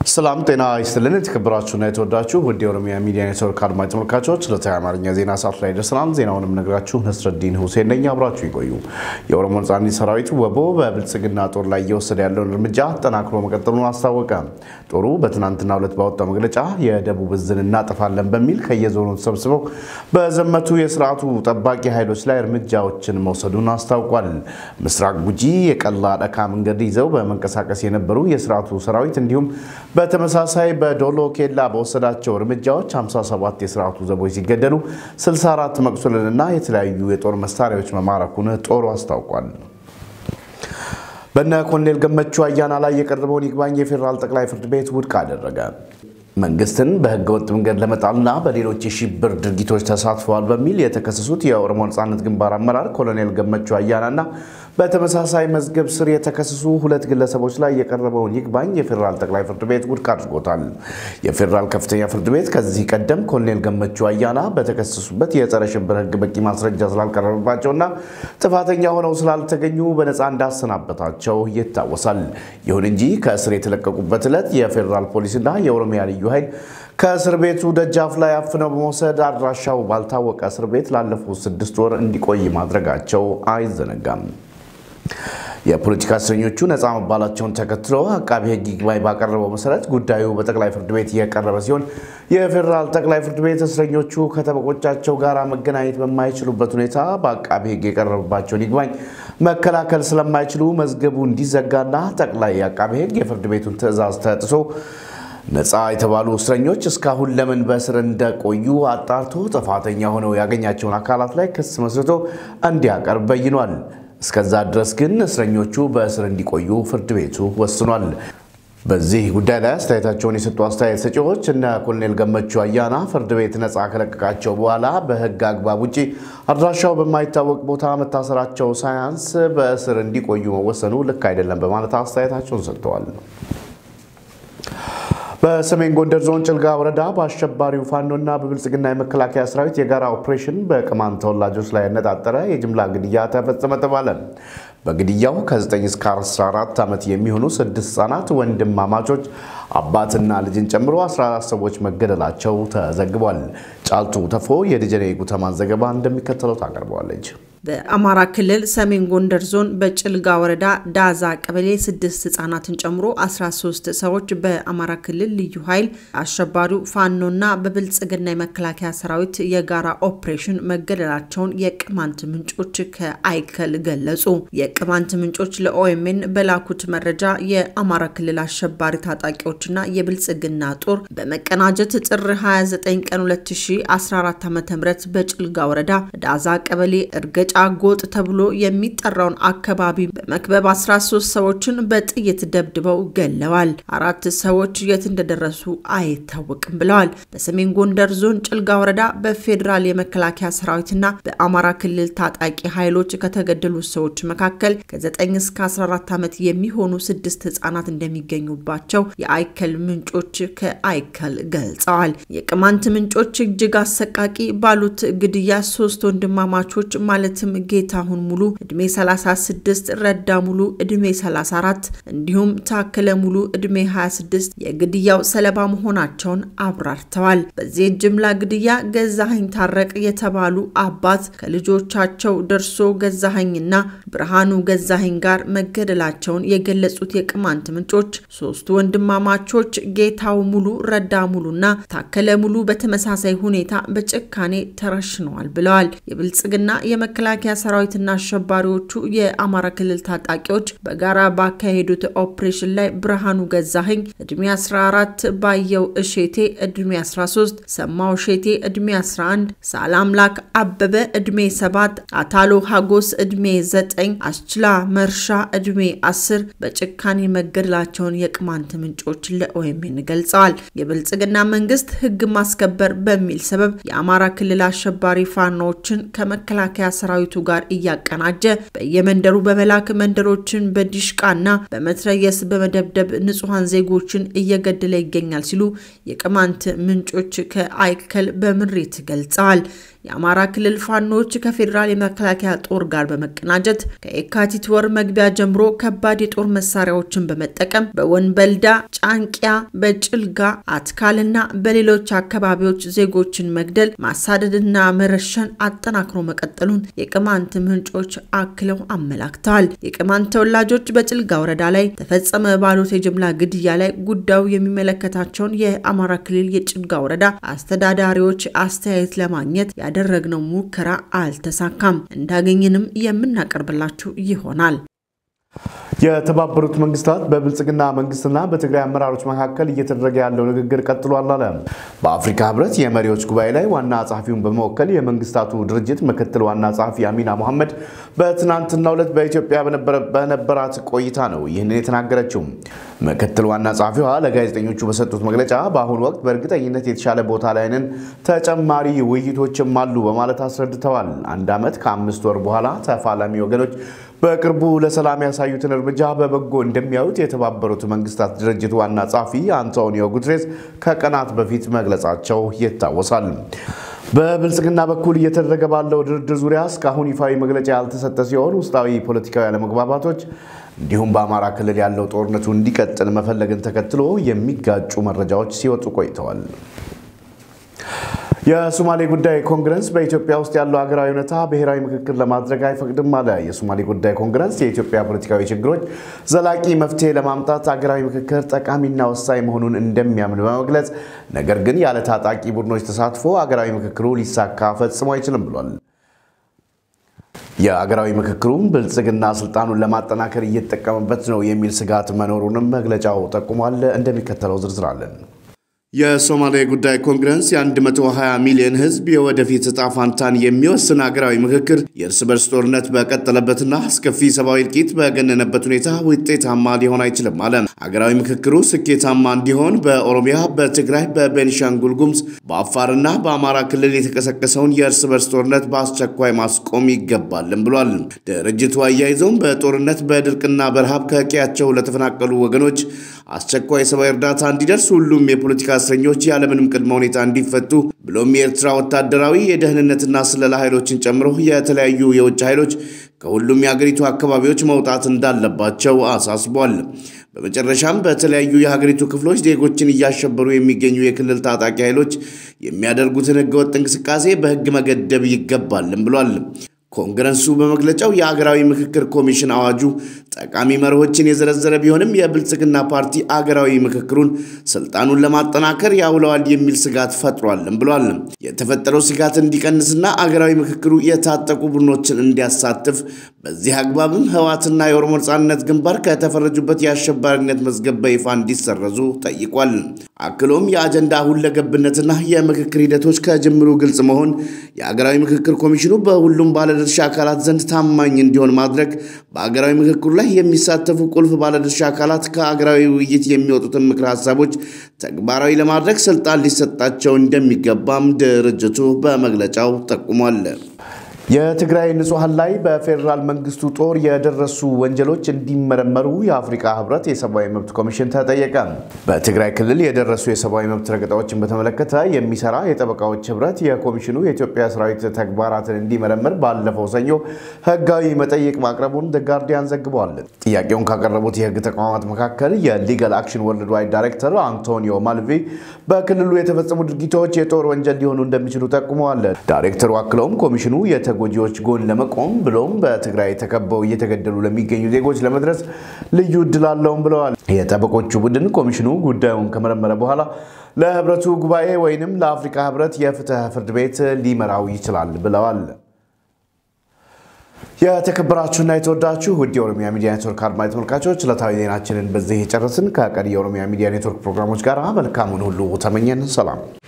ሰላም ጤና ይስጥልን። የተከበራችሁና የተወዳችሁ ውድ የኦሮሚያ ሚዲያ ኔትወርክ አድማጭ ተመልካቾች ዕለታዊ አማርኛ ዜና ሰዓት ላይ ደርሰናል። ዜናውንም ነግራችሁ ነስረዲን ሁሴን ነኝ። አብራችሁ ይቆዩ። የኦሮሞ ነጻነት ሰራዊት ወቦ በብልጽግና ጦር ላይ እየወሰደ ያለውን እርምጃ አጠናክሮ መቀጠሉን አስታወቀ። ጦሩ በትናንትናው ዕለት ባወጣው መግለጫ የደቡብ ዕዝን እናጠፋለን በሚል ከየዞኑ ተሰብስበው በዘመቱ የስርዓቱ ጠባቂ ኃይሎች ላይ እርምጃዎችን መውሰዱን አስታውቋል። ምስራቅ ጉጂ የቀላ ደካ መንገድ ይዘው በመንቀሳቀስ የነበሩ የስርዓቱ ሰራዊት እንዲሁም በተመሳሳይ በዶሎ ኬላ በወሰዳቸው እርምጃዎች 57 የስርዓቱ ዘቦች ሲገደሉ 64 መቁሰልንና የተለያዩ የጦር መሳሪያዎች መማረኩን ጦሩ አስታውቋል። በነ ኮሎኔል ገመቹ አያና ላይ የቀረበውን ይግባኝ የፌዴራል ጠቅላይ ፍርድ ቤት ውድቅ አደረገ። መንግስትን በህገወጥ መንገድ ለመጣልና በሌሎች የሽብር ድርጊቶች ተሳትፈዋል በሚል የተከሰሱት የኦሮሞ ነጻነት ግንባር አመራር ኮሎኔል ገመቹ አያናና በተመሳሳይ መዝገብ ስር የተከሰሱ ሁለት ግለሰቦች ላይ የቀረበውን ይግባኝ የፌዴራል ጠቅላይ ፍርድ ቤት ውድቅ አድርጎታል። የፌዴራል ከፍተኛ ፍርድ ቤት ከዚህ ቀደም ኮሎኔል ገመቹ አያና በተከሰሱበት የጸረ ሽብር ህግ በቂ ማስረጃ ስላልቀረበባቸውና ጥፋተኛ ሆነው ስላልተገኙ በነፃ እንዳሰናበታቸው ይታወሳል። ይሁን እንጂ ከእስር የተለቀቁበት ዕለት የፌዴራል ፖሊስና የኦሮሚያ ልዩ ኃይል ከእስር ቤቱ ደጃፍ ላይ አፍነው በመውሰድ አድራሻው ባልታወቀ እስር ቤት ላለፉት ስድስት ወር እንዲቆይ ማድረጋቸው አይዘነጋም። የፖለቲካ እስረኞቹ ነፃ መባላቸውን ተከትሎ አቃቢ ህግ ይግባኝ ባቀረበው መሰረት ጉዳዩ በጠቅላይ ፍርድ ቤት የቀረበ ሲሆን የፌዴራል ጠቅላይ ፍርድ ቤት እስረኞቹ ከጠበቆቻቸው ጋር መገናኘት በማይችሉበት ሁኔታ በአቃቢ ህግ የቀረበባቸውን ይግባኝ መከላከል ስለማይችሉ መዝገቡ እንዲዘጋና ጠቅላይ አቃቢ ህግ የፍርድ ቤቱን ትዕዛዝ ተጥሶ ነፃ የተባሉ እስረኞች እስካሁን ለምን በእስር እንደቆዩ አጣርቶ ጥፋተኛ ሆነው ያገኛቸውን አካላት ላይ ክስ መስርቶ እንዲያቀርብ በይኗል። እስከዛ ድረስ ግን እስረኞቹ በእስር እንዲቆዩ ፍርድ ቤቱ ወስኗል። በዚህ ጉዳይ ላይ አስተያየታቸውን የሰጡ አስተያየት ሰጪዎች እነ ኮሎኔል ገመቹ አያና ፍርድ ቤት ነፃ ከለቀቃቸው በኋላ በህግ አግባብ ውጭ አድራሻው በማይታወቅ ቦታ መታሰራቸው ሳያንስ በእስር እንዲቆዩ መወሰኑ ልክ አይደለም በማለት አስተያየታቸውን ሰጥተዋል። በሰሜን ጎንደር ዞን ጭልጋ ወረዳ በአሸባሪው ፋኖና በብልጽግና የመከላከያ ሰራዊት የጋራ ኦፕሬሽን በቅማንት ተወላጆች ላይ ያነጣጠረ የጅምላ ግድያ ተፈጸመ ተባለ። በግድያው ከ9 እስከ 14 ዓመት የሚሆኑ ስድስት ህጻናት ወንድማማቾች አባትና ልጅን ጨምሮ 14 ሰዎች መገደላቸው ተዘግቧል። ጫልቱ ተፎ የደጀኔ ጉተማን ዘገባ እንደሚከተለው ታቀርበዋለች። በአማራ ክልል ሰሜን ጎንደር ዞን በጭልጋ ወረዳ ዳዛ ቀበሌ ስድስት ህጻናትን ጨምሮ 13 ሰዎች በአማራ ክልል ልዩ ኃይል አሸባሪው ፋኖና በብልጽግና የመከላከያ ሰራዊት የጋራ ኦፕሬሽን መገደላቸውን የቅማንት ምንጮች ከአይከል ገለጹ። የቅማንት ምንጮች ለኦኤምኤን በላኩት መረጃ የአማራ ክልል አሸባሪ ታጣቂዎችና የብልጽግና ጦር በመቀናጀት ጥር 29 ቀን 2014 ዓ ም በጭልጋ ወረዳ ዳዛ ቀበሌ እርገ ጫ ጎጥ ተብሎ የሚጠራውን አካባቢ በመክበብ 13 ሰዎችን በጥይት ደብድበው ገለዋል። አራት ሰዎች የት እንደደረሱ አይታወቅም ብለዋል። በሰሜን ጎንደር ዞን ጭልጋ ወረዳ በፌዴራል የመከላከያ ሰራዊትና በአማራ ክልል ታጣቂ ኃይሎች ከተገደሉ ሰዎች መካከል ከ9 እስከ 14 ዓመት የሚሆኑ ስድስት ህጻናት እንደሚገኙባቸው የአይከል ምንጮች ከአይከል ገልጸዋል። የቅማንት ምንጮች እጅግ አሰቃቂ ባሉት ግድያ ሶስት ወንድማማቾች ማለት ማለትም ጌታሁን ሙሉ እድሜ 36፣ ረዳ ሙሉ እድሜ 34 እንዲሁም ታከለ ሙሉ እድሜ 26 የግድያው ሰለባ መሆናቸውን አብራርተዋል። በዚህ ጅምላ ግድያ ገዛኸኝ ታረቅ የተባሉ አባት ከልጆቻቸው ደርሶ ገዛኸኝና ብርሃኑ ገዛኸኝ ጋር መገደላቸውን የገለጹት የቅማንት ምንጮች ሶስቱ ወንድማማቾች ጌታው ሙሉ፣ ረዳ ሙሉና ታከለ ሙሉ በተመሳሳይ ሁኔታ በጭካኔ ተረሽነዋል ብለዋል። የብልጽግና የመከላከያ ሰራዊትና አሸባሪዎቹ የአማራ ክልል ታጣቂዎች በጋራ ባካሄዱት ኦፕሬሽን ላይ ብርሃኑ ገዛኸኝ እድሜ 14፣ ባየው እሼቴ እድሜ 13፣ ሰማው እሼቴ እድሜ 11፣ ሳላምላክ አበበ እድሜ 7፣ አታሎ ሀጎስ እድሜ 9፣ አስችላ መርሻ እድሜ 10 በጭካኔ መገደላቸውን የቅማንት ምንጮች ለኦኤምኤን ገልጸዋል። የብልጽግና መንግስት ህግ ማስከበር በሚል ሰበብ የአማራ ክልል አሸባሪ ፋኖዎችን ከመከላከያ ሰራዊት ከሰራዊቱ ጋር እያቀናጀ በየመንደሩ በመላክ መንደሮችን በዲሽቃና በመትረየስ በመደብደብ ንጹሐን ዜጎችን እየገደለ ይገኛል ሲሉ የቅማንት ምንጮች ከአይከል በምሬት ገልጸዋል። የአማራ ክልል ፋኖች ከፌዴራል የመከላከያ ጦር ጋር በመቀናጀት ከየካቲት ወር መግቢያ ጀምሮ ከባድ የጦር መሳሪያዎችን በመጠቀም በወንበልዳ፣ ጫንቂያ፣ በጭልጋ፣ አትካልና በሌሎች አካባቢዎች ዜጎችን መግደል፣ ማሳደድና መረሸን አጠናክሮ መቀጠሉን የቅማንት ምንጮች አክለው አመላክተዋል። የቅማንት ተወላጆች በጭልጋ ወረዳ ላይ ተፈጸመ ባሉት የጅምላ ግድያ ላይ ጉዳዩ የሚመለከታቸውን የአማራ ክልል የጭልጋ ወረዳ አስተዳዳሪዎች አስተያየት ለማግኘት ያደረግነው ሙከራ አልተሳካም። እንዳገኘንም የምናቀርብላችሁ ይሆናል። የተባበሩት መንግስታት በብልጽግና መንግስትና በትግራይ አመራሮች መካከል እየተደረገ ያለው ንግግር ቀጥሏል አለ። በአፍሪካ ህብረት የመሪዎች ጉባኤ ላይ ዋና ጸሐፊውን በመወከል የመንግስታቱ ድርጅት ምክትል ዋና ጸሐፊ አሚና መሐመድ በትናንትናው ዕለት በኢትዮጵያ በነበራት ቆይታ ነው ይህንን የተናገረችው። ምክትል ዋና ጸሐፊዋ ለጋዜጠኞቹ በሰጡት መግለጫ በአሁኑ ወቅት በእርግጠኝነት የተሻለ ቦታ ላይ ነን፣ ተጨማሪ ውይይቶችም አሉ በማለት አስረድተዋል። አንድ ዓመት ከአምስት ወር በኋላ ተፋላሚ ወገኖች በቅርቡ ለሰላም ያሳዩትን እርምጃ በበጎ እንደሚያዩት የተባበሩት መንግስታት ድርጅት ዋና ጸሐፊ አንቶኒዮ ጉትሬስ ከቀናት በፊት መግለጻቸው ይታወሳል። በብልጽግና በኩል እየተደረገ ባለው ድርድር ዙሪያ እስካሁን ይፋዊ መግለጫ ያልተሰጠ ሲሆን ውስጣዊ ፖለቲካዊ አለመግባባቶች እንዲሁም በአማራ ክልል ያለው ጦርነቱ እንዲቀጥል መፈለግን ተከትሎ የሚጋጩ መረጃዎች ሲወጡ ቆይተዋል። የሶማሌ ጉዳይ ኮንግረስ በኢትዮጵያ ውስጥ ያለው ሀገራዊ ሁኔታ ብሔራዊ ምክክር ለማድረግ አይፈቅድም አለ። የሶማሌ ጉዳይ ኮንግረስ የኢትዮጵያ ፖለቲካዊ ችግሮች ዘላቂ መፍትሄ ለማምጣት ሀገራዊ ምክክር ጠቃሚና ወሳኝ መሆኑን እንደሚያምን በመግለጽ ነገር ግን ያለ ታጣቂ ቡድኖች ተሳትፎ ሀገራዊ ምክክሩ ሊሳካ ፈጽሞ አይችልም ብሏል። የሀገራዊ ምክክሩም ብልጽግና ስልጣኑን ለማጠናከር እየተጠቀመበት ነው የሚል ስጋት መኖሩንም መግለጫው ጠቁሟል። እንደሚከተለው ዝርዝር አለን። የሶማሌ ጉዳይ ኮንግረስ የ120 ሚሊዮን ሕዝብ የወደፊት እጣ ፋንታን የሚወስን ሀገራዊ ምክክር የእርስ በርስ ጦርነት በቀጠለበትና አስከፊ ሰብአዊ እልቂት በገነነበት ሁኔታ ውጤታማ ሊሆን አይችልም አለ። ሀገራዊ ምክክሩ ስኬታማ እንዲሆን በኦሮሚያ፣ በትግራይ፣ በቤኒሻንጉል ጉሙዝ፣ በአፋርና በአማራ ክልል የተቀሰቀሰውን የእርስ በርስ ጦርነት በአስቸኳይ ማስቆም ይገባልም ብሏል። ድርጅቱ አያይዘውም በጦርነት በድርቅና በረሃብ ከቀያቸው ለተፈናቀሉ ወገኖች አስቸኳይ ሰብአዊ እርዳታ እንዲደርስ ሁሉም የፖለቲካ እስረኞች ያለምንም ቅድመ ሁኔታ እንዲፈቱ ብሎም የኤርትራ ወታደራዊ የደህንነትና ስለላ ኃይሎችን ጨምሮ የተለያዩ የውጭ ኃይሎች ከሁሉም የሀገሪቱ አካባቢዎች መውጣት እንዳለባቸው አሳስቧል። በመጨረሻም በተለያዩ የሀገሪቱ ክፍሎች ዜጎችን እያሸበሩ የሚገኙ የክልል ታጣቂ ኃይሎች የሚያደርጉትን ህገወጥ እንቅስቃሴ በህግ መገደብ ይገባልም ብሏል። ኮንግረሱ በመግለጫው የአገራዊ ምክክር ኮሚሽን አዋጁ ጠቃሚ መርሆችን የዘረዘረ ቢሆንም የብልጽግና ፓርቲ አገራዊ ምክክሩን ስልጣኑን ለማጠናከር ያውለዋል የሚል ስጋት ፈጥሯልም ብሏል። የተፈጠረው ስጋት እንዲቀንስና አገራዊ ምክክሩ የታጠቁ ቡድኖችን እንዲያሳትፍ በዚህ አግባብም ህወሓትና የኦሮሞ ነጻነት ግንባር ከተፈረጁበት የአሸባሪነት መዝገብ በይፋ እንዲሰረዙ ጠይቋል። አክሎም የአጀንዳ ሁለገብነትና የምክክር ሂደቶች ከጅምሩ ግልጽ መሆን የአገራዊ ምክክር ኮሚሽኑ በሁሉም ባለድርሻ አካላት ዘንድ ታማኝ እንዲሆን ማድረግ በአገራዊ ምክክሩ ላይ የሚሳተፉ ቁልፍ ባለድርሻ አካላት ከአገራዊ ውይይት የሚወጡትን ምክር ሀሳቦች ተግባራዊ ለማድረግ ስልጣን ሊሰጣቸው እንደሚገባም ድርጅቱ በመግለጫው ጠቁሟል። የትግራይ ንጹሐን ላይ በፌዴራል መንግስቱ ጦር የደረሱ ወንጀሎች እንዲመረመሩ የአፍሪካ ህብረት የሰብአዊ መብት ኮሚሽን ተጠየቀ። በትግራይ ክልል የደረሱ የሰብአዊ መብት ረገጣዎችን በተመለከተ የሚሰራ የጠበቃዎች ህብረት የኮሚሽኑ የኢትዮጵያ ሰራዊት ተግባራትን እንዲመረምር ባለፈው ሰኞ ህጋዊ መጠይቅ ማቅረቡን ጋርዲያን ዘግቧል። ጥያቄውን ካቀረቡት የህግ ተቋማት መካከል የሊጋል አክሽን ወርልድ ዋይድ ዳይሬክተር አንቶኒዮ ማልቪ በክልሉ የተፈጸሙ ድርጊቶች የጦር ወንጀል ሊሆኑ እንደሚችሉ ጠቁመዋል። ዳይሬክተሩ አክለውም ኮሚሽኑ ጎጂዎች ጎን ለመቆም ብሎም በትግራይ ተከበው እየተገደሉ ለሚገኙ ዜጎች ለመድረስ ልዩ እድል አለውም ብለዋል። የጠበቆቹ ቡድን ኮሚሽኑ ጉዳዩን ከመረመረ በኋላ ለህብረቱ ጉባኤ ወይንም ለአፍሪካ ህብረት የፍትህ ፍርድ ቤት ሊመራው ይችላል ብለዋል። የተከበራችሁና የተወዳችሁ ውድ የኦሮሚያ ሚዲያ ኔትወርክ አድማጭ ተመልካቾች ዕለታዊ ዜናችንን በዚህ የጨረስን። ከቀሪ የኦሮሚያ ሚዲያ ኔትወርክ ፕሮግራሞች ጋር መልካሙን ሁሉ ተመኘን። ሰላም